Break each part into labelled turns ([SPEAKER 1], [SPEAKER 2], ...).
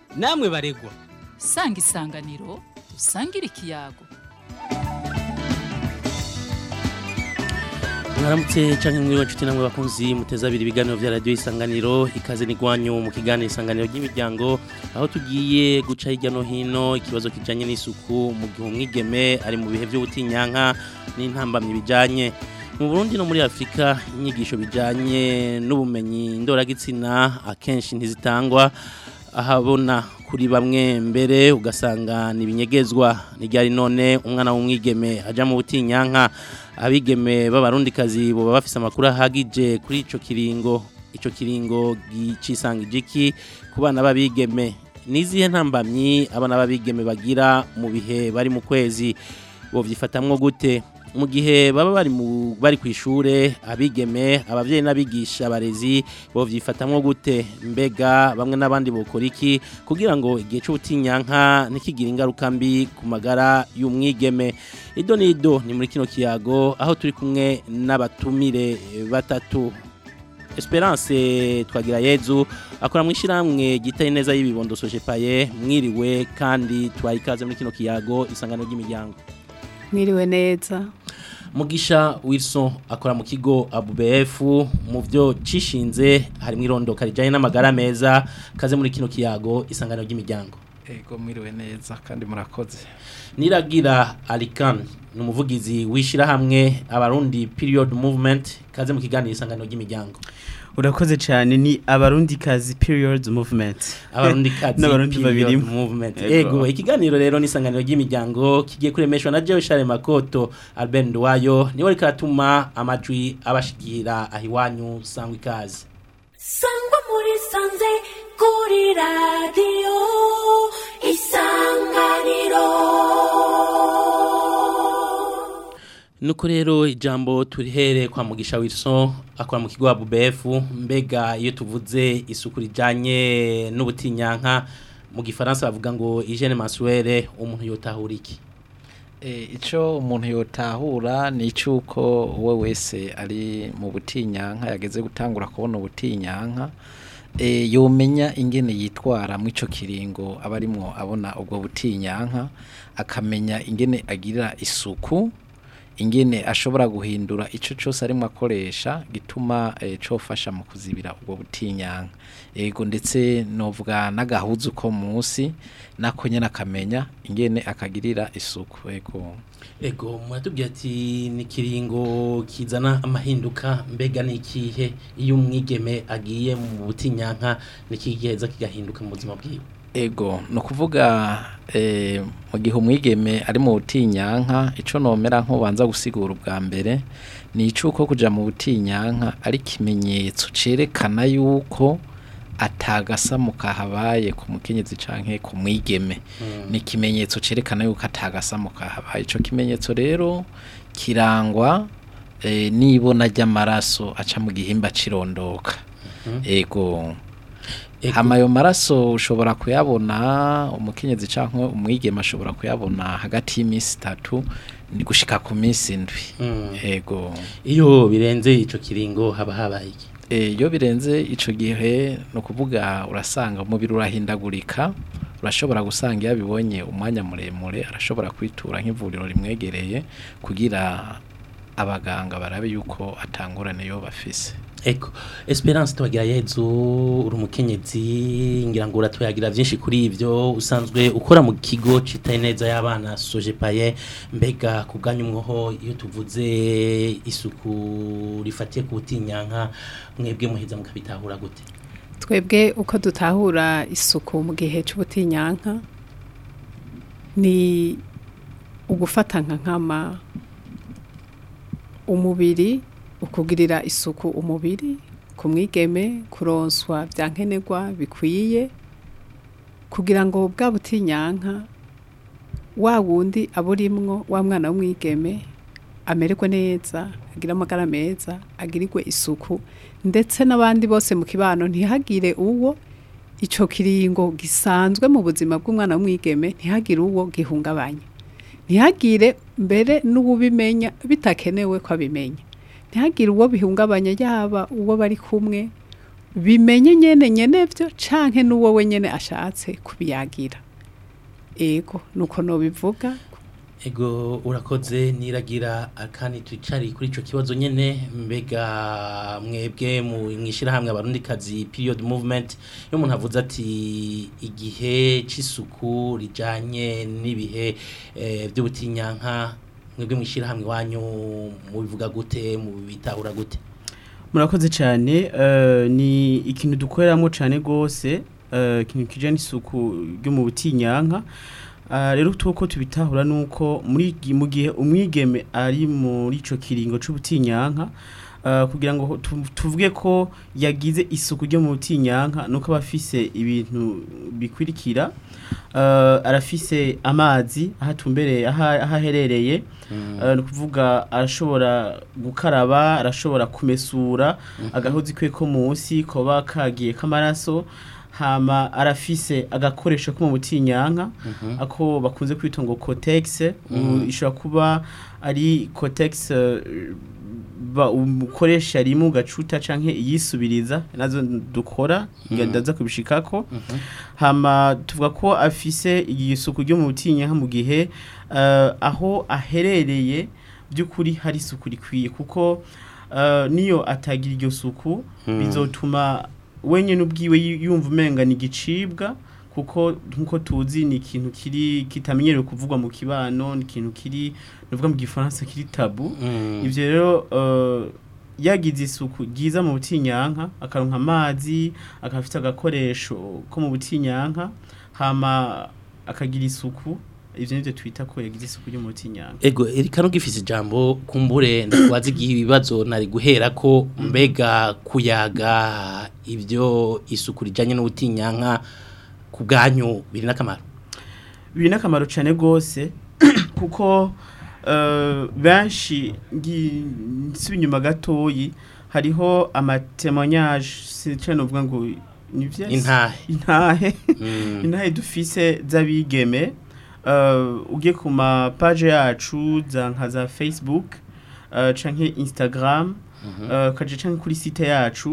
[SPEAKER 1] namwe baregwa
[SPEAKER 2] sanga isanganiro usangire ikiyago
[SPEAKER 3] mwaramutse canke mwiriwe nshuti namwe bakunzi muteza abiri ibiganiro vya radio isanganiro ikaze n'igwanyu mu kiganiro isanganiro ry'imiryango aho tugiye guca hirya no hino ikibazo kijanye n'isuku mu gihe umwigeme ari mu bihe vy'ubutinyanka n'intambamyi bijanye mu Burundi no muri Afrika inyigisho bijanye n'ubumenyi ndoragitsina akenshi ntizitangwa ahabona kuri bamwe mbere ugasanga nibinyegezwa nijyari none umwana w'umwigeme aja mu butinyanka abigeme b'abarundikazi boba bafise amakuru ahagije kuri ico kiringo ico kiringo gicisanga igiki ku bana b'abigeme nizihe ntambamyi abana b'abigeme bagira mu bihe bari mu kwezi bovyifatamwo gute mu gihe baba bari mu bari ku ishure abigeme abavyeyi n'abigisha abarezi bovyifatamwo gute mbega bamwe n'abandi bokora iki kugira ngo igihe c'ubutinyanka ntikigire ingaruka mbi ku magara y'umwigeme ido n'ido ni muri kino kiyago aho turi kumwe n'abatumire batatu Esperance twagira yezu akora mu ishiramwe gitaye neza y'ibibondo Sojepaye mwiriwe kandi twayikaze muri kino kiyago isangano ry'imiryango
[SPEAKER 4] mwiriwe neza
[SPEAKER 3] Mugisha Wilson akora mu kigo ABUBF mu byo cishinze harimo irondoka rijanye n'amagara meza kaze muri kino kiyago isangano ry'imiryango
[SPEAKER 5] Ego mwiriwe neza kandi murakoze.
[SPEAKER 3] Niragira Alikan ni umuvugizi wishira hamwe abarundi period movement kaze mu kiganiro isangano ry'imiryango
[SPEAKER 6] urakoze cyane ni abarundi kazi periods movement
[SPEAKER 3] abarundi kazi
[SPEAKER 6] n'abarundi babiri
[SPEAKER 3] movement ego ikiganiro rero n'isanganiro ry'imiryango kigiye kuremeshwa na Jewe Charles Makoto Albert Ndwayo niwe ariko atuma amajwi abashikira ahiwanyu sangwa ikaze
[SPEAKER 7] sangwa muri sanze kuri radio isanganiro
[SPEAKER 3] Nuko rero ijambo turihere kwa Mugisha Wilson akora mu kigo ABUBF mbega iyo tuvuze isuku rijanye n'ubutinyanka mu gifaransa bavuga ngo hygiene mensuelle umuntu yotahura iki
[SPEAKER 5] E, ico umuntu yotahura ni icuko we wese ari mu butinyanka yageze gutangura kubona ubutinyanka e, yomenya ingene yitwara mu ico kiringo aba arimwo abona ubwo butinyanka akamenya ingene agirira isuku ingene ashobora guhindura ico cyose arimo akoresha gituma e, cofasha mu kuzibira ubwo butinyanka ego ndetse novuga n'agahuzu ko munsi nako nyene akamenya ingene akagirira isuku ego
[SPEAKER 3] Ego muratubwira ati ni kiringo kizana amahinduka mbega ni ikihe iyo umwigeme agiye mu butinyanka ni kigiheza kigahinduka mu buzima bwiwe
[SPEAKER 5] ego no kuvuga eh, mu gihe umwigeme ari mu butinyanka ico nomera nk'ubanza gusigura ubwa mbere ni icuko kuja mu butinyanka ari kimenyetso cerekana yuko atagasamo kahabaye ku mukenyezi canke ku mwigeme ni ikimenyetso cerekana yuko atagasamo kahabaye ico kimenyetso rero kirangwa eh, n'ibona ry'amaraso aca mu gihimba cirondoka ego
[SPEAKER 3] Ego.
[SPEAKER 5] hama ayo maraso ushobora kuyabona umukenyezi canke umwigeme ashobora kuyabona hagati y'iminsi itatu ni gushika ku minsi indwi
[SPEAKER 3] Mm.
[SPEAKER 5] ego
[SPEAKER 3] iyo birenze ico kiringo haba habaye iki
[SPEAKER 5] Eh, iyo birenze ico gihe no kuvuga urasanga umubiri urahindagurika urashobora gusanga iyo abibonye umwanya muremure arashobora kwitura nk'ivuriro rimwegereye kugira abaganga barabe yuko atangurane yo bafise
[SPEAKER 3] Eko Esperance twagira yezu uri umukenyezi ngira ngo uratuyagira byinshi kuri ivyo usanzwe ukora mu kigo citaye neza y'abana Sojepaye mbega kuganya umwoho iyo tuvuze isuku rifatiye ku butinyanka mwebwe muheza mukabitahura gute
[SPEAKER 4] twebwe uko dutahura isuku mu gihe cy'ubutinyanka ni ugufata nka nkama umubiri ukugirira isuku umubiri ku mwigeme kuronswa bya nkenerwa bikwiye kugira ngo bwa butinyanka wa wundi aburimwo wa mwana w'umwigeme amererwe neza agire amagara meza agirirwe isuku ndetse n'abandi bose mu kibano ntihagire uwo icyo kiringo gisanzwe mu buzima bw'umwana w'umwigeme ntihagire uwo gihungabanya ntihagire mbere n'uwubimenya bitakenewe ko abimenya ntihagire uwo bihungabanya yaba uwo bari kumwe bimenye nyene nyene vyo canke n'uwo we nyene ashatse kubiyagira ego nuko nobivuga
[SPEAKER 3] Ego urakoze niragira akani twicari kuri ico kibazo nyene mbega mwebwe mu mwishira hamwe abarundi kazi period movement yo umuntu avuze ati igihe c'isuku rijanye n'ibihe eh, by'ubutinyanka mwebwe mwishira hamwe wanyu mubivuga gute mubitahura gute
[SPEAKER 6] murakoze cyane eh, ni ikintu dukoreramo cyane rwose eh, ikintu kijyanye n'isuku ryo mu butinyanka Ah, rero tuko tubitahura nuko muri gi- mu gihe umwigeme ari muri ico kiringo c'ubutinyanka ah, kugira ngo tu- tuvuge ko yagize isuku ryo mu butinyanka nuko abafise ibintu bikurikira Ah, arafise amazi ahatumbereye aha aha aherereye Eh, ni ukuvuga arashobora gukaraba arashobora kumesura agahozi kwe ko munsi koba kagiye k'amaraso hama arafise agakoresho ko mu butinyanka ako bakunze kwita ngo cotex ubu ishobora kuba ari cotex eh, ba umukoresha rimwe ugacuta canke iyisubiriza nazo dukora ndaza kubishikako hama tuvuga ko afise isuku ryo mu butinyanka mu gihe eh, aho aherereye by'ukuri hari isuku rikwiye kuko eh, niyo atagira iryo suku bizotuma wenyine ubwiwe yu- yumva umenga ni igicibwa kuko nkuko tuzi ni ikintu kiri kitamenyerewe kuvugwa mu kibano ni ikintu kiri nuvuga mu gifaransa kiri tabu
[SPEAKER 3] Mm.
[SPEAKER 6] ivyo rero eh, yagize isuku ryiza mu butinyanka akaronka amazi akafite agakoresho ko mu butinyanka hama akagira isuku ivyo nivyo twita ko yagize isuku ryo mu butinyanka
[SPEAKER 3] Ego erika nugifise ijambo kumbure ndakubaza igihe ibibazo nari guhera ko mbega kuyaga ibyo isuku rijanye n'ubutinyanka ku bwanyu biri n'akamaro
[SPEAKER 6] biri n'akamaro cyane rwose kuko eh, benshi ngi- nsubiye inyuma gatoyi hariho amatemonyage sinca novuga ngo ni vyese
[SPEAKER 3] intahe
[SPEAKER 6] intahe
[SPEAKER 3] Mm.
[SPEAKER 6] intahe dufise z'abigeme uh, ugiye ku ma page yacu za nka za Facebook uh, canke Instagram uh, kaje canke kuri site yacu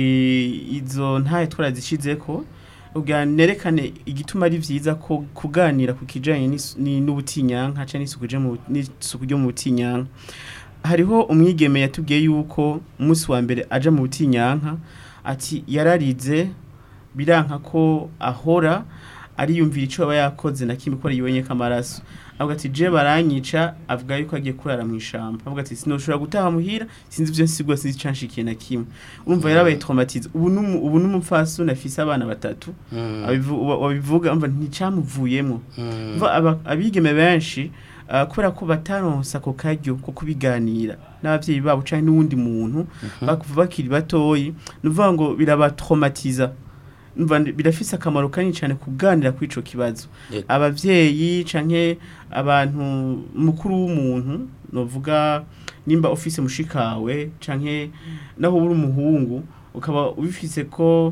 [SPEAKER 6] e, izo ntahe twarazishizeko ugira nerekane igituma ari vyiza ko kuganira ku kijanye n'is- ni- n'ubutinyanka canke n'isuku je mu n'isuku ryo mu butinyanka hariho umwigeme yatubwiye yuko umunsi wa mbere aja mu butinyanka ati yararize biranka ko ahora ariyumvira icyo aba yakoze na kimwe ko yibonye k'amaraso avuga ati je baranyica avuga yuko agiye kurara mu ishamba avuga ati sinoshobora gutaha muhira sinzi ibyo nsigwa sinzi canshikiye na kimwe urumva yarabaye traumatize ubu numu ubu numupfasoni afise abana batatu
[SPEAKER 3] Mm.
[SPEAKER 6] abivu- wa- wabivuga umva nticamuvuyemo
[SPEAKER 3] Mm.
[SPEAKER 6] Umva aba- abigeme benshi ah, kubera ko bataronsa ako karyo ko kubiganira n'abavyeyi babo canke n'uwundi muntu bakuva bakiri batoyi nuvuga ngo birabatraumatiza numva ndi- birafise akamaro kanini cyane kuganira kuri ico kibazo
[SPEAKER 3] Yego.
[SPEAKER 6] abavyeyi canke abantu mukuru w'umuntu novuga nimba ufise mushikawe canke naho uri umuhungu ukaba ubifise ko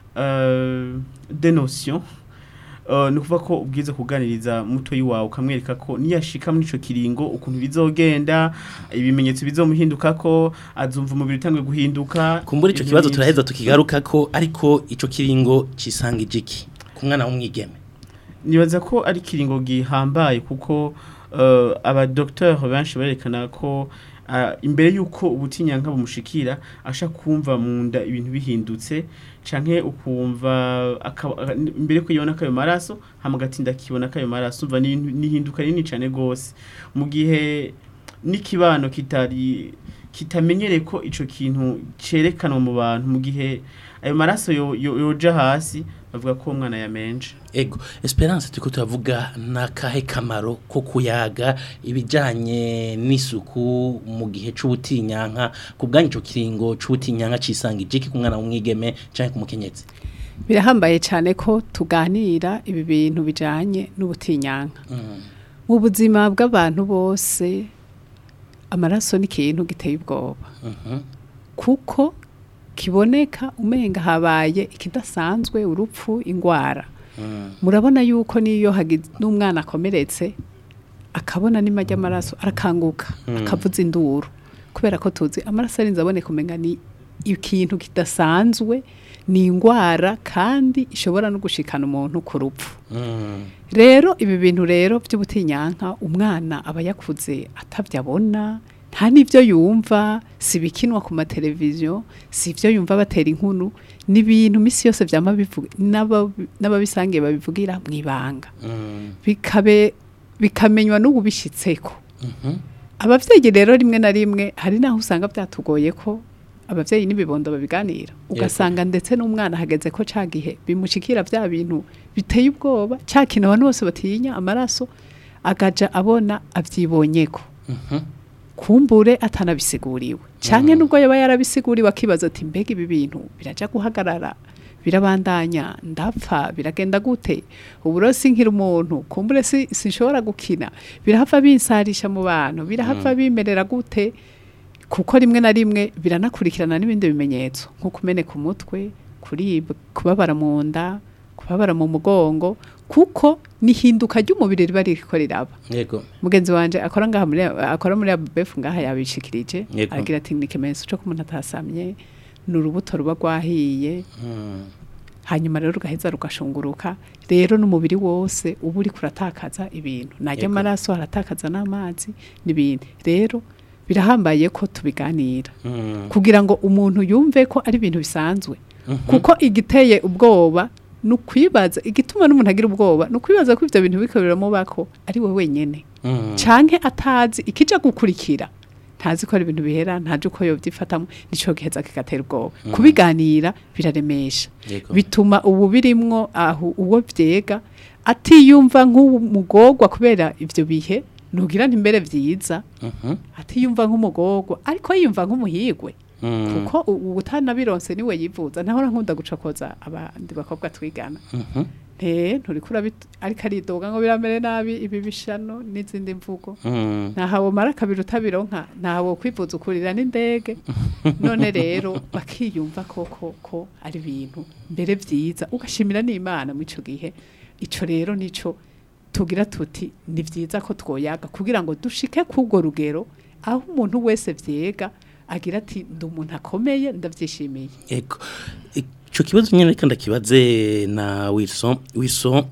[SPEAKER 6] uh, de notion Uh, ni ukuvuga ko ubwiza kuganiriza mutoyi wawe ukamwereka ko niyashika muri ico kiringo ukuntu bizogenda ibimenyetso bizomuhinduka ko azumva umubiri utanguye guhinduka
[SPEAKER 3] kumbura ico
[SPEAKER 6] ibintu
[SPEAKER 3] kibazo
[SPEAKER 6] nk'ivyo.
[SPEAKER 3] turaheza tukigaruka ko ariko ico kiringo cisanga ijiki ku mwana w'umwigeme
[SPEAKER 6] nibaza ko ari ikiringo gihambaye kuko uh, abadokiteri benshi barerekana ko uh, imbere y'uko ubutinyanka bumushikira asha kumva mu nda ibintu bihindutse canke ukumva akaba- imbere ko yibona kayo maraso hama gatinda kibona kayo maraso umva ni ni ihinduka rinini cane gose mu gihe n'ikibano kitari kitamenyereye ko ico kintu cerekanwa mu bantu mu gihe ayo maraso yo- yo- yoja hasi bavuga ko uwo mwana yamenje
[SPEAKER 3] ego esperance turiko turavuga nakahe kamaro ko kuyaga ibijanye n'isuku mu gihe c'ubutinyanka ku bwanyu ico kiringo c'ubutinyanka cisanga ijiki ku mwana w'umwigeme canke ku mukenyezi
[SPEAKER 4] birahambaye cyane ko tuganira ibi bintu bijanye n'ubutinyanka
[SPEAKER 3] Mm.
[SPEAKER 4] mu buzima bw'abantu bose amaraso ni ikintu giteye ubwoba
[SPEAKER 3] Mhm.
[SPEAKER 4] kuko kiboneka umenga habaye ikidasanzwe urupfu ingwara
[SPEAKER 3] Mm.
[SPEAKER 4] murabona yuko niyo hagize n'umwana akomeretse akabona n'ima ry'amaraso arakanguka
[SPEAKER 3] Mm.
[SPEAKER 4] akavuza induru kubera ko tuzi amaraso arinze aboneka umenga ni ikintu kidasanzwe ni ingwara kandi ishobora no gushikana umuntu ku rupfu
[SPEAKER 3] Mm.
[SPEAKER 4] rero ibi bintu rero by'ubutinyanka umwana aba yakuze atabyo abona nta n'ibyo yumva si ibikinwa ku mateleviziyo si ibyo yumva batera inkuru ni ibintu misi yose byama bivuga n'aba- n'ababisangiye babivugira mu ibanga
[SPEAKER 3] Mm.
[SPEAKER 4] bikabe bikamenywa n'ububishyitseko
[SPEAKER 3] Mhm.
[SPEAKER 4] abavyeyi rero rimwe na rimwe hari naho usanga byatugoye ko abavyeyi n'ibibondo babiganira ugasanga ndetse n'umwana hageze ko ca gihe bimushikira bya bintu biteye ubwoba ca kintu abantu bose batinya amaraso agaja abona avyibonyeko
[SPEAKER 3] Mhm.
[SPEAKER 4] kumbure atanabisiguriwe canke nubwo yaba yarabisiguriwe akibaza ati mbega ibi bintu biraja guhagarara birabandanya ndapfa biragenda gute uburo sinkira umuntu kumbure si sinshobora gukina birahava binsarisha mu bantu birahava bimerera gute kuko rimwe na rimwe biranakurikirana n'ibindi bimenyetso nko kumeneka umutwe kuribwa kubabara mu nda kubabara mu mugongo kuko nihinduka ry'umubiri riba ririko riraba
[SPEAKER 3] yego
[SPEAKER 4] mugenzi wanje akora ngaha muri akora muri ABF ngaha yabishikirije
[SPEAKER 3] Yego.
[SPEAKER 4] agira ati ni ikimenyetso cyo kumuntu atasamye ni urubuto ruba rwahiye
[SPEAKER 3] Mm.
[SPEAKER 4] hanyuma rero rugaheza rugashunguruka rero n'umubiri wose uba uri kuratakaza ibintu najya
[SPEAKER 3] Yego.
[SPEAKER 4] amaraso haratakaza n'amazi n'ibindi rero birahambaye ko tubiganira
[SPEAKER 3] Mm.
[SPEAKER 4] kugira ngo umuntu yumve ko ari ibintu bisanzwe
[SPEAKER 3] Mhm.
[SPEAKER 4] kuko igiteye ubwoba ni ukwibaza igituma n'umuntu agira ubwoba ni ukwibaza ko ibyo bintu biko biramubako ari we wenyene
[SPEAKER 3] Mm.
[SPEAKER 4] canke atazi ikija gukurikira ntazi ko ari ibintu bihera ntazi uko yovyifatamo nico giheza kigatera ubwoba kubiganira biraremesha
[SPEAKER 3] Yego.
[SPEAKER 4] bituma ubu birimwo aho uwo vyega atiyumva nk'umugorwa kubera ivyo bihe nugira ntimbere vyiza
[SPEAKER 3] Mhm.
[SPEAKER 4] atiyumva nk'umugorwa ariko yiyumva nk'umuhigwe
[SPEAKER 3] Mm.
[SPEAKER 4] kuko u- utanabironse niwe yivuza nahora nkunda gucokoza abandi bakobwa twigana
[SPEAKER 3] Mhm.
[SPEAKER 4] nte nturikura ariko aridoga ngo biramere nabi ibi bishano n'izindi mvugo
[SPEAKER 3] Mm.
[SPEAKER 4] ntahawe mara kabiri utabironka ntawe kwivuza ukurira n'indege none rero bakiyumva koko ko ari ibintu mbere vyiza ugashimira n'imana muri ico gihe ico rero nico tugira tuti ni vyiza ko twoyaga kugira ngo dushike k'urwo rugero aho umuntu wese vyega agira ati ndi umuntu akomeye ndavyishimiye
[SPEAKER 3] Ego. Ico kibazo nyene reka ndakibaze na Wilson. Wilson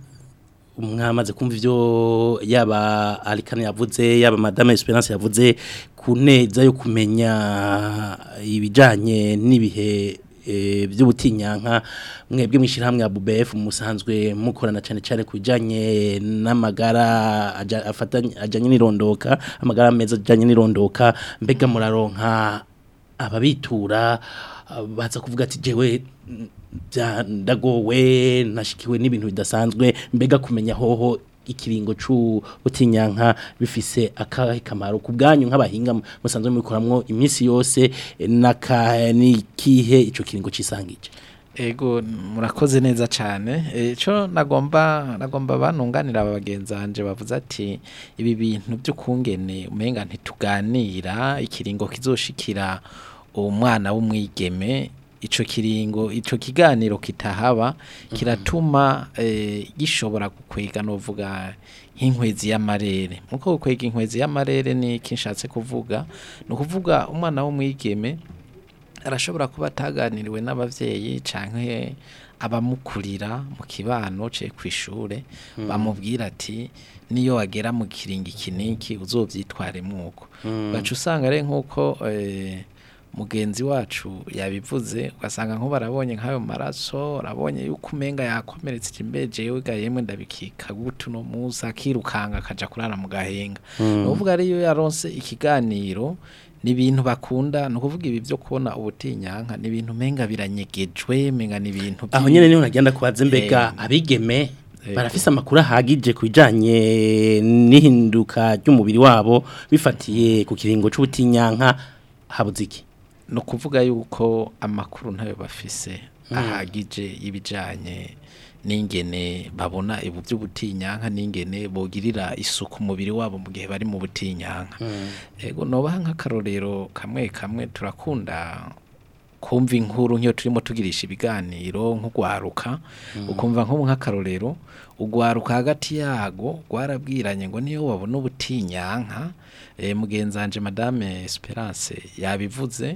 [SPEAKER 3] mwamaze kumva ivyo yaba Alikane yavuze yaba Madame Esperance yavuze ku neza yo kumenya ibijanye n'ibihe e, by'ubutinyanka mwebwe mwishirahamwe ya BBF musanzwe mukorana cyane cyane kubijanye n'amagara aja- afatanye ajanye n'irondoka amagara meza ajanye n'irondoka mbega muraronka ababitura ah, baza kuvuga ati jewe mm, bya- ndagowe nashikiwe n'ibintu bidasanzwe mbega kumenya hoho ikiringo c'ubutinyanka bifise akahe kamaro ku bwanyu nk'abahinga mu- musanzwe mubikoramwo iminsi yose eh, naka nikihe ico kiringo cisangije
[SPEAKER 5] Ego murakoze neza cyane ico nagomba nagomba banunganira aba bagenzanje bavuze ati ibi bintu by'ukungene umenga ntituganira ikiringo kizoshikira umwana w'umwigeme ico kiringo ico kiganiro kitahaba kiratuma eh, gishobora gukwega novuga nk'inkwezi y'amarere muko gukwega inkwezi y'amarere ni kinshatse kuvuga ni ukuvuga umwana w'umwigeme arashobora kuba ataganiriwe n'abavyeyi canke abamukurira mu kibano ce kwishure bamubwira ati niyo wagera mu kiringi kiniki uzovyitware mwuko baca usanga ari nkuko eh, mugenzi wacu yabivuze ugasanga nko barabonye nk'ayo maraso arabonye yuko umenga yakomeretse imbeje yewe ga yemwe ndabikika gutu no musa akirukanga akaja kurara mu gahenga ni ukuvuga ariyo yaronse ikiganiro ni ibintu bakunda ni ukuvuga ibi byo kubona ubutinyanka ni ibintu menga biranyegejwe menga ni ibintu
[SPEAKER 3] aho
[SPEAKER 5] vyi-
[SPEAKER 3] nyene niho nagenda kubaza mbega
[SPEAKER 5] Eh,
[SPEAKER 3] abigeme
[SPEAKER 5] eh.
[SPEAKER 3] barafise amakuru ahagije ku bijanye n'ihinduka ry'umubiri wabo bifatiye ku kiringo c'ubutinyanka habuze iki
[SPEAKER 5] ni ukuvuga yuko amakuru ntayo bafise ahagije y'ibijanye n'ingene babona ibu by'ubutinyanka n'ingene bogirira isuku umubiri wabo mu gihe bari mu butinyanka ego nobaha nk'akarorero kamwe kamwe turakunda kumva inkuru nk'iyo turimo tugirisha ibiganiro nk'ugwaruka ukumva nko nk'akarorero ugwaruka hagati yago rwarabwiranye ngo niyo wabona ubutinyanka eh, mugenzanje madame Esperance yabivuze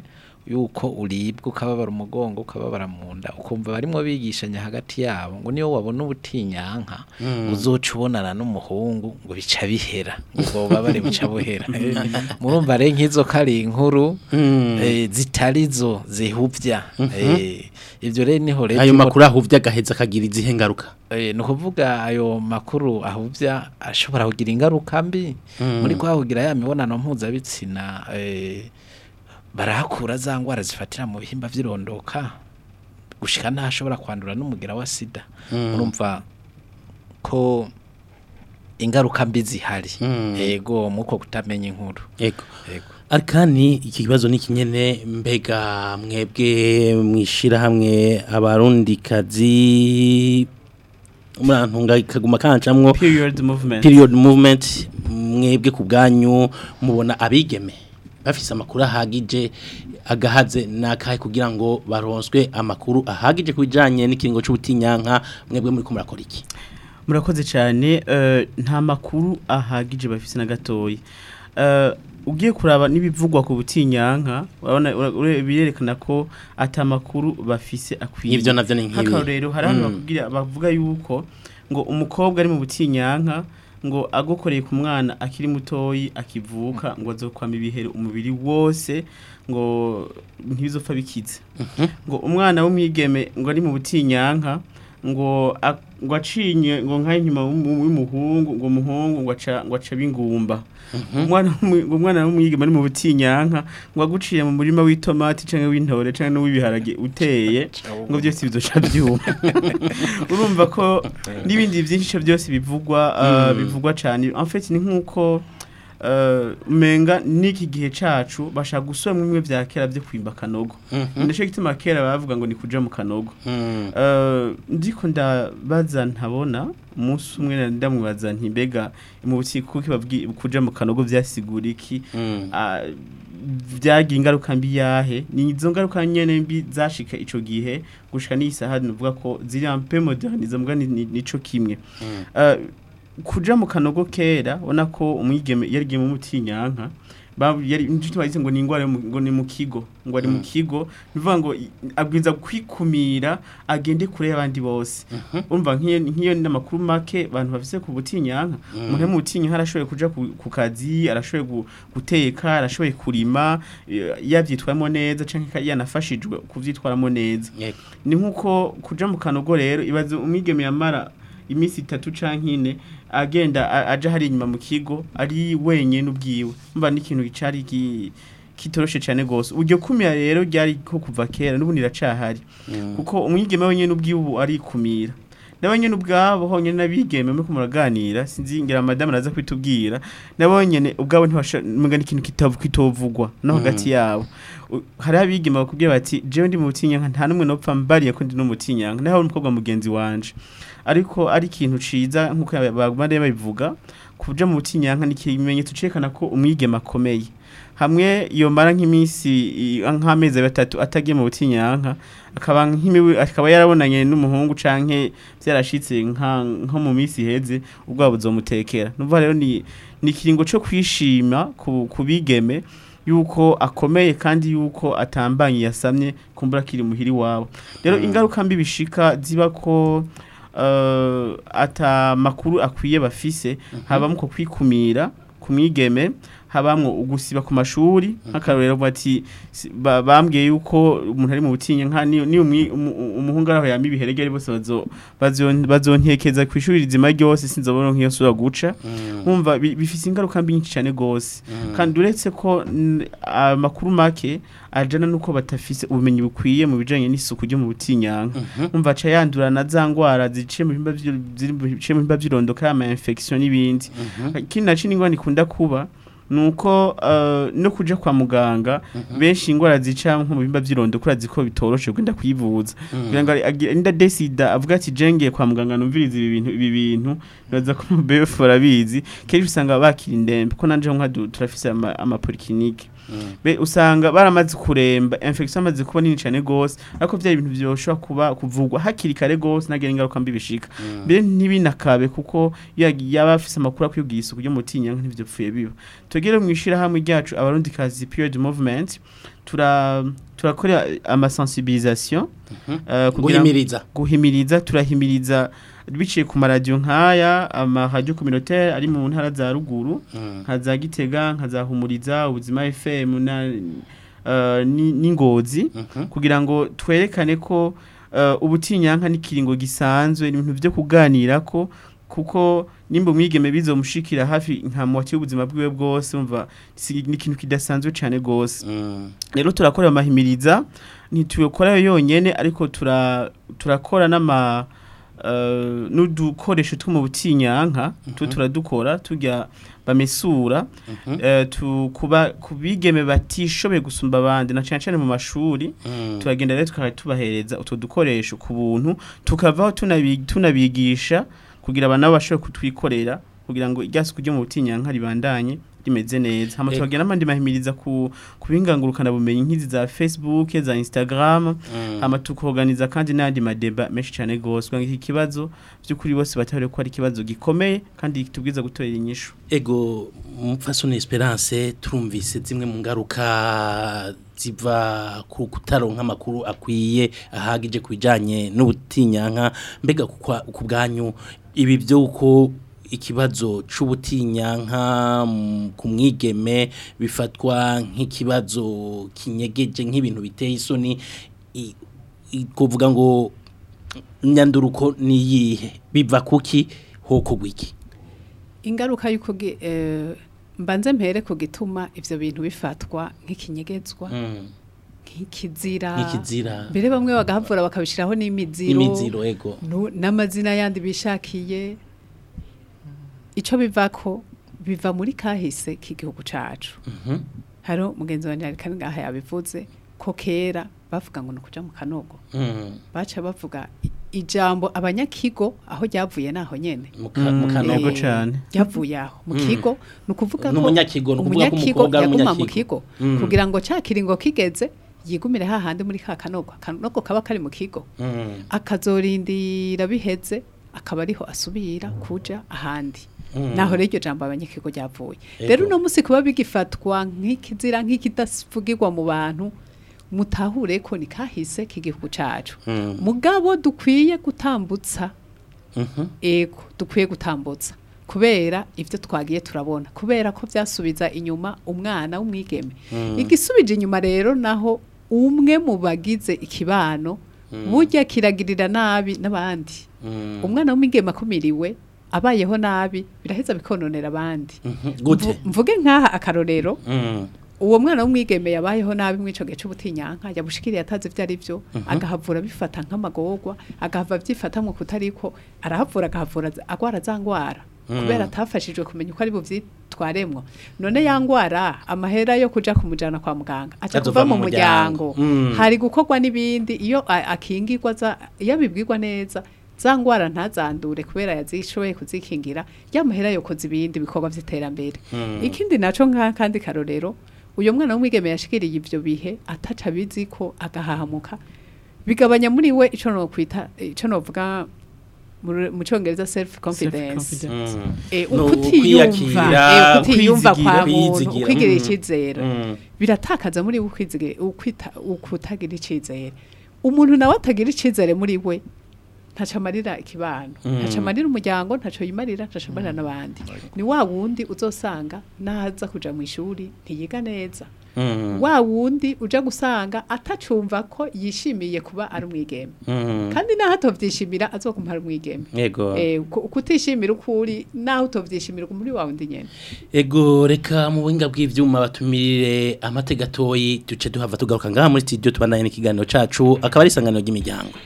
[SPEAKER 5] yuko uribwa ukababara umugongo ukababara mu nda ukumva barimo bigishanya hagati yabo ngo niyo wabona ubutinyanka uzoca ubonana n'umuhungu ngo bica bihera ubwo bubabare buca buhera murumva rero nk'izo ko ari inkuru eh, zitari zo zihuvya Eh, ibyo rero niho rero
[SPEAKER 3] ayo
[SPEAKER 5] tubo-
[SPEAKER 3] makuru ahuvye agaheza akagira izihe ngaruka
[SPEAKER 5] Eh, ni ukuvuga ayo makuru ahubya ashobora kugira ingaruka mbi muri kwahugira ya mibonano mpuzabitsina eh, barahakura za ngwara zifatira mu bihimba vy'irondoka gushika ntashobora kwandura n'umugira wa sida urumva ko ingaruka mbi zihari yego muko kutamenya inkuru
[SPEAKER 3] yego
[SPEAKER 5] yego
[SPEAKER 3] arikani iki kibazo ni kinyene mbega mwebwe mwishira hamwe abarundikazi murantunga kaguma kancamwo
[SPEAKER 6] period movement
[SPEAKER 3] period movement mwebwe ku bwanyu mubona abigeme bafise amakuru ahagije agahaze nakahe kugira ngo baronswe amakuru ahagije ku bijanye n'ikiringo c'ubutinyanka mwebwe muri ko murakora iki
[SPEAKER 6] murakoze cyane eh, nta makuru ahagije bafise na gatoya Eh, ugiye kuraba n'ibivugwa ku butinyanka urabona ura- ure- birerekana ko ata makuru bafise akwiye
[SPEAKER 3] Ivyo navyo ni nk'ibi.
[SPEAKER 6] nk'akarorero hari hano
[SPEAKER 3] Mm.
[SPEAKER 6] bakubwira bavuga yuko ngo umukobwa ari mu butinyanka ngo agokoreye ku mwana akiri mutoyi akivuka ngo azokwama ibihere umubiri wose ngo ntibizopfa bikize ngo umwana w'umwigeme ngo ari mu butinyanka ngo a- ngo acinye ngo nka inyuma w'umuhungu ngo umuhungu ngo aca ngo aca bingumba umwana w'umu- ngo umwana w'umwigeme ari mu butinyanka ngo aguciye mu murima w'itomati canke w'intore canke n'uw'ibiharage uteye ngo byose bizoca byuma urumva ko n'ibindi byinshi byose bivugwa uh, bivugwa cyane en fait ni nkuko uh, menga n'iki gihe cacu bashaka gusubira mu bimwe vya kera byo kwimba kanogo ndaco gituma kera bavuga ngo ni kuja mu kanogo Uh, ndiko ndabaza ntabona umunsi umwe nari ndamubaza nti mbega mu bukiko kuko babwi kuja mu kanogo vyasigura iki Ah, vyagira ingaruka mbi yahe ni izo ngaruka nyene mbi zashika ico gihe gushika n'isaha nuvuga ko ziri un peu modernize mbwa ni- ni- nico kimwe Ah, kuja mu kanogo kera ubona ko umwigeme yarigiye mu mutinyanka ba- yari inshuti bagize ngo ni ingwara yo mu- ngo ni mu kigo ngo ari mu kigo bivuga ngo i- abwiza kwikumira agende kure y'abandi bose umva nk'iyo nk'iyo n'amakuru make abantu bafise ku butinyanka umuntu ari mu butinyanka arashoboye kuja ku, ku kazi arashoboye gu- guteka arashoboye kurima eh, yavyitwayemo neza canke yanafashijwe kuvyitwaramo neza
[SPEAKER 3] Yego.
[SPEAKER 6] ni nkuko kuja mu kanogo rero ibaze umwigeme yamara iminsi itatu canke ine agenda a- aja hari inyuma mu kigo ari wenyene ubwiwe mba n'ikintu cari ki- kitoroshe cane gose uryo kumira rero ryari ko kuva kera n'ubundi iracahari kuko umwigeme wenyene ubwiwe ubu arikumira nabo nyene ubwabo honyene n'abigeme muriko muraganira sinzi ngira madame araza kwitubwira nabo nyene ubwabo ntibashoboye ikintu kitavu kitovugwa no hagati yabo U- hariho abigeme bakubwira bati jewe ndi mu butinyanka nta n'umwe nopfa mbariye ko ndi no mu butinyanka naho umukobwa mugenzi wanje ariko ari ikintu ciza nkuko bagumare babivuga kuja mu butinyanka ni ikimenyetso cerekana ko umwigeme akomeye hamwe yomara nk'iminsi i- nk'amezi batatu atagiye mu butinyanka akaba nk'imiwe akaba yarabonanye n'umuhungu canke byarashitse nka nko mu minsi iheze ubwo buzomutekera numva rero ni ni ikiringo cyo kwishima ku kubigeme yuko akomeye kandi yuko atambanye yasamye kumbura kiri muhiri wabo rero ingaruka mbi bishika ziba ko uh, ata makuru akwiye bafise habamo ko kwikumira ku mwigeme habamwo ugusiba ku mashuri nk'akarorero bati si- ba- bambwiye yuko umuntu ari mu butinye nka ni ni umwi- umu- umuhungu araho yama ibiheregere bose bazo bazo- bazontekeza ku ishuri rizima ryose sinzobona nk'iyo sura guca nkumva bi- bifise ingaruka mbi nyinshi cyane gose kandi uretse ko n- amakuru make ajana nuko batafise ubumenyi bukwiye mu bijanye n'isuku ryo mu butinyanka umva aca yandura na za ngwara ziciye mu bihimba vy'iro- ziri mu biciye mu bihimba vy'irondoka ama infection n'ibindi ikindi naco n'ingwara ikunda kuba nuko uh, no kuja kwa muganga benshi ingwara zica nko mu bihimba vy'irondo kurazi ko bitoroshe kugenda kwivuza kugira ngo agi- inda desida avuga ati jengeye kwa muganga numviriza ibi bintu ibi bintu baza ko befu barabizi kenshi usanga bakira indembe ko nanje nka du- turafise ama, ama polyclinique be usanga baramaze kuremba infection amaze kuba nini cyane gose ariko vya ibintu byoshobora kuba kuvugwa hakiri kare gose nagira ingaruka mbi bishika mbere ntibinakabe kuko iyo yagi- yaba afise amakuru akwiye isuku ryo mutinya ntivyopfuye biba tugere mu ishira hamwe ryacu abarundi kazi period movement tura turakora amasensibilisation eh, kugira-
[SPEAKER 3] guhimiriza
[SPEAKER 6] guhimiriza turahimiriza biciye ku maradiyo nk'aya amaradiyo communautaire ari mu ntara za ruguru
[SPEAKER 3] Mm.
[SPEAKER 6] nka za gitega nka za humuriza ubuzima fm na eh, ni- n'ingozi
[SPEAKER 3] Mhm.
[SPEAKER 6] kugira ngo twerekane ko eh, ubutinyanka n'ikiringo gisanzwe ni ibintu byo kuganira ko kuko nimba umwigeme bizomushikira hafi nka muwati y'ubuzima bwiwe bwose umva si- ni ikintu kidasanzwe cyane gose
[SPEAKER 3] Mm.
[SPEAKER 6] rero turakora amahimiriza ntitubikora yonyene ariko tura turakora n'ama uh, n'udukoresho two mu butinyanka tu turadukora tujya bamesura
[SPEAKER 3] Mhm.
[SPEAKER 6] eh, tu kuba kubigeme batishoboye gusumba abandi na cyane cyane mu mashuri
[SPEAKER 3] Mm.
[SPEAKER 6] turagenda rero tukaba tubahereza utwo dukoresho ku buntu tukavaho tunabi- tunabigisha kugira abantu nabo bashobore kutwikorera kugira ngo irya suku ryo mu butinyanka ribandanye rimeze neza hama
[SPEAKER 3] Ego.
[SPEAKER 6] turagenda n'abandi mahimiriza ku kubingangurukana bumenyi nk'izi za Facebook za Instagram
[SPEAKER 3] Mm.
[SPEAKER 6] hama tukoganiza kandi n'andi madeba menshi cyane gose kugira ngo iki kibazo by'ukuri bose batahore ko ari ikibazo gikomeye kandi tubwiza gutorera inyishu
[SPEAKER 3] ego mupfasoni esperance turumvise zimwe mu ngaruka ziva ku kutaronka amakuru akwiye ahagije ku bijyanye n'ubutinyanka mbega ku kwa- ku bwanyu ibi by'uko ikibazo c'ubutinyanka mm, ku mwigeme bifatwa nk'ikibazo kinyegeje nk'ibintu biteye isoni i- i- kuvuga ngo nyanduruko niyihe biva kuki hoko gwiki
[SPEAKER 4] ingaruka y'uko gi- eh, mbanze mpere ku gituma ivyo bintu bifatwa nk'ikinyegezwa
[SPEAKER 3] Mm.
[SPEAKER 4] nk'ikizira
[SPEAKER 3] nk'ikizira
[SPEAKER 4] mbere bamwe bagahavura bakabishiraho n'imiziro
[SPEAKER 3] imiziro ego
[SPEAKER 4] nu- n'amazina yandi bishakiye ico bivako biva muri kahise k'igihugu cacu
[SPEAKER 3] Mhm.
[SPEAKER 4] haro mugenzi wanje ari kandi ngaha yabivuze ko kera bavuga ngo nukuja mu kanogo
[SPEAKER 3] Mm.
[SPEAKER 4] baca bavuga i- ijambo abanyakigo aho ryavuye naho nyene
[SPEAKER 3] Mu ka- mu kanogo
[SPEAKER 6] Yego
[SPEAKER 4] Eh,
[SPEAKER 6] cane.
[SPEAKER 4] ryavuye aho mu
[SPEAKER 3] Mm.
[SPEAKER 4] kigo ni ukuvuga ko
[SPEAKER 3] N'umunyakigo, ni ukuvuga ko
[SPEAKER 4] umunyakigo
[SPEAKER 3] umukobwa ari
[SPEAKER 4] yaguma mu
[SPEAKER 3] umunyakigo.
[SPEAKER 4] kigo
[SPEAKER 3] Mm.
[SPEAKER 4] kugira ngo ca kiringo kigeze yigumire hahandi muri ka kanogo akanogo kaba kari mu kigo
[SPEAKER 3] Mm.
[SPEAKER 4] akazorindira biheze akaba ariho asubira kuja ahandi
[SPEAKER 3] Mm.
[SPEAKER 4] naho rero iryo jambo abanyakigo ryavuye
[SPEAKER 3] Ego.
[SPEAKER 4] rero uno musi kuba bigifatwa nk'ikizira nk'ikidavugirwa mu bantu mutahure ko ni kahise k'igihugu cacu
[SPEAKER 3] Mm.
[SPEAKER 4] mugabo dukwiye gutambutsa
[SPEAKER 3] Mhm.
[SPEAKER 4] ego dukwiye gutambutsa kubera ivyo twagiye turabona kubera ko vyasubiza inyuma umwana w'umwigeme
[SPEAKER 3] Mm.
[SPEAKER 4] igisubije inyuma rero naho umwe mu bagize ikibano burya kiragirira nabi n'abandi
[SPEAKER 3] Mm.
[SPEAKER 4] umwana w'umwigeme akumiriwe abayeho nabi biraheza bikononera abandi
[SPEAKER 3] Mhm. gute
[SPEAKER 4] Mvu- mvuge nk'aha akarorero
[SPEAKER 3] Mm.
[SPEAKER 4] uwo mwana w'umwigeme yabayeho nabi mw'ico gihe c'ubutinyanka yabushikiriye atazi ivyo ari vyo agahavura bifata nk'amagorwa agahava vyifatamwo kutariko arahavura agahavura za- agwara za ngwara kubera atafashijwe kumenya uko ari buvyitwaremwo none ya ngwara amahera yo kuja kumujana kwa muganga aca
[SPEAKER 3] Azova
[SPEAKER 4] kuva mu
[SPEAKER 3] mu muryango.
[SPEAKER 4] muryango
[SPEAKER 3] Mm.
[SPEAKER 4] hari gukorwa n'ibindi iyo a- akingirwa za iyo abibwirwa neza za ngwara ntazandure kubera yazishoboye kuzikingira ya mahera yokoza ibindi bikorwa vy'iterambere ikindi naco nka kandi karorero uyo mwana w'umwigeme yashikiriye ivyo bihe ataca abizi ko agahahamuka bigabanya muri we ico no kwita ico novuga mu- mu congereza self confidence
[SPEAKER 6] Self-confidence.
[SPEAKER 3] Mm.
[SPEAKER 4] Eh,
[SPEAKER 3] No,
[SPEAKER 4] ukutiyumva
[SPEAKER 3] ukwiyakira,
[SPEAKER 4] eh, ukutiyumva kwa
[SPEAKER 3] kwizigira,
[SPEAKER 4] muntu
[SPEAKER 3] kwizigira,
[SPEAKER 4] ukwigirira
[SPEAKER 3] mm.
[SPEAKER 4] icizere
[SPEAKER 3] Mm.
[SPEAKER 4] biratakaza muri we ukwizige- ukwita- ukutagira icizere umuntu nawe atagira icizere muri we ntaco amarira ikibano
[SPEAKER 3] Mm.
[SPEAKER 4] ntaco amarira umuryango ntaco yimarira ntaco amarira n'abandi ni wa wundi uzosanga naza kuja mu ishuri ntiyiga neza
[SPEAKER 3] Mm.
[SPEAKER 4] wa wundi uja gusanga atacumva ko yishimiye kuba ari umwigeme
[SPEAKER 3] Mm.
[SPEAKER 4] kandi naho atovyishimira azoguma ari umwigeme
[SPEAKER 3] Ego.
[SPEAKER 4] Eh, ku- kutishimira ukuri naho utovyishimira muri wa wundi nyene
[SPEAKER 3] Ego reka mu buhinga bw'ivyuma batumirire amateka gatoyi duce duhava tugaruka ngaha muri studio tubandanye n'ikiganiro cacu akaba ari isanganiro ry'imiryango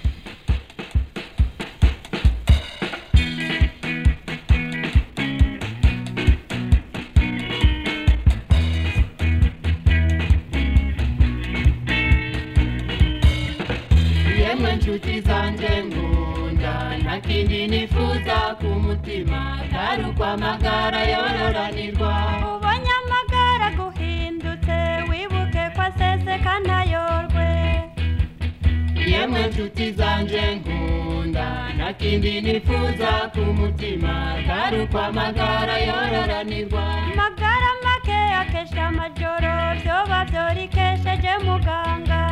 [SPEAKER 1] yemwe nshuti zanjye nkunda nta kindi nifuza ku mutima atari ukwamagara yororanirwa
[SPEAKER 8] ubonye amagara guhindutse wibuke ko aseseka ntayorwe
[SPEAKER 1] yemwe nshuti zanjye nkunda nta kindi nifuza ku mutima atari ukwamagara yororanirwa
[SPEAKER 8] amagara make rirakesha amajoro vyoba vyorikesheje muganga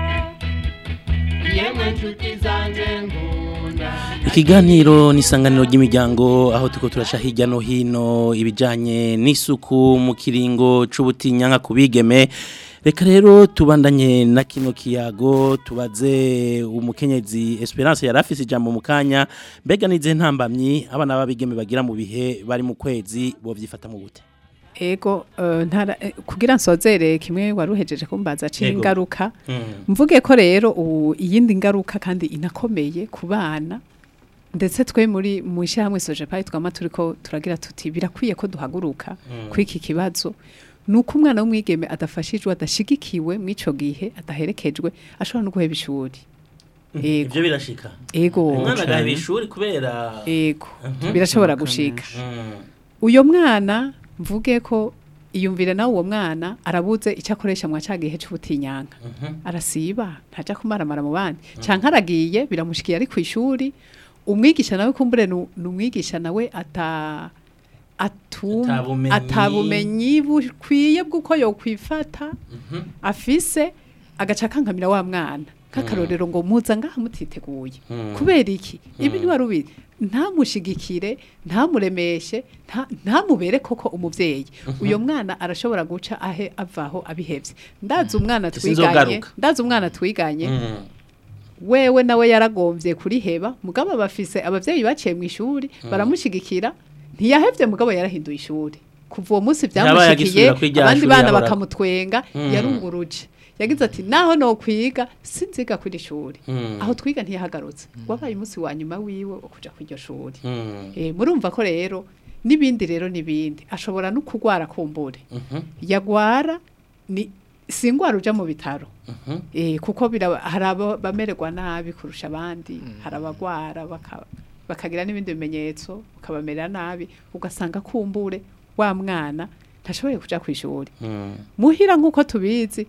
[SPEAKER 1] yemwe nshuti zanje nkunda
[SPEAKER 3] Ikiganiro n'isanganiro ry'imiryango aho tuko turasha hirya no hino ibijanye n'isuku mu kiringo c'ubutinyanka kubigeme reka rero tubandanye na kino kiyago tubaze umukenyezi Esperance yarafise ijambo mu kanya mbega nize ntambamyi abana babigeme bagira mu bihe bari mu kwezi bo vyifata mu gute
[SPEAKER 4] ego eh, ntara eh, kugira nsozere kimwe waruhejeje kumbaza
[SPEAKER 3] Yego.
[SPEAKER 4] c'ingaruka mvuge ko rero ubu iyindi ngaruka kandi inakomeye ku bana ndetse twe muri mu ishyirahamwe sojepayi twama turi ko turagira tuti birakwiye ko duhaguruka kuri iki kibazo ni uko umwana w'umwigeme adafashijwe adashigikiwe mu ico gihe adaherekejwe ashobora no guheba ishuri ego
[SPEAKER 3] ivyo birashika
[SPEAKER 4] ego
[SPEAKER 3] umwana agaheba ishuri kubera
[SPEAKER 4] ego birashobora gushika uyo mwana mvuge ko iyumvire nawe uwo mwana arabuze icyo akoresha mwa cya gihe cy'ubutinyanka arasiba ntajya kumaramara mu bandi cyangwa aragiye biramushikiye ari ku ishuri umwigisha nawe kumbure nu- ni umwigisha nawe ata atum-
[SPEAKER 3] Atabumenyi.
[SPEAKER 4] atabumenyi bukwiye bw'uko yokwifata afise agaca akankamira wa mwana nk'akarorero ngo muza ngaha mutiteguye kubera iki ibi ntiwari ubizi ntamushigikire ntamuremeshe nta- ntamubere koko umuvyeyi uyo mwana arashobora guca ahe avaho abihevye ndazi umwana twiganye
[SPEAKER 3] Sinzogaruka.
[SPEAKER 4] ndazi umwana twiganye wewe nawe yaragomvye kuriheba mugabo bafise abavyeyi baciye mu ishuri baramushigikira ntiyahevye mugabo yarahinduye ishuri kuva uwo munsi
[SPEAKER 3] Yabaye
[SPEAKER 4] vyamushikiye
[SPEAKER 3] agisubira kuri rya
[SPEAKER 4] abandi
[SPEAKER 3] shuri
[SPEAKER 4] bana
[SPEAKER 3] yahora-
[SPEAKER 4] bakamutwenga yarunguruje yagize ati naho no kwiga sinziga kuri iri shuri aho twiga ntiyahagarutse wabaye umunsi wa nyuma wiwe wo kuja kuri iryo shuri Eh, murumva ko rero n'ibindi rero n'ibindi ashobora no kugwara kumbure yagwara ni si ingwara uja mu bitaro eh, kuko biraba- hari abo bamererwa nabi kurusha abandi hari abagwara baka- bakagira n'ibindi bimenyetso ukabamerera nabi ugasanga kumbure wa mwana ntashoboye kuja ku ishuri muhira nk'uko tubizi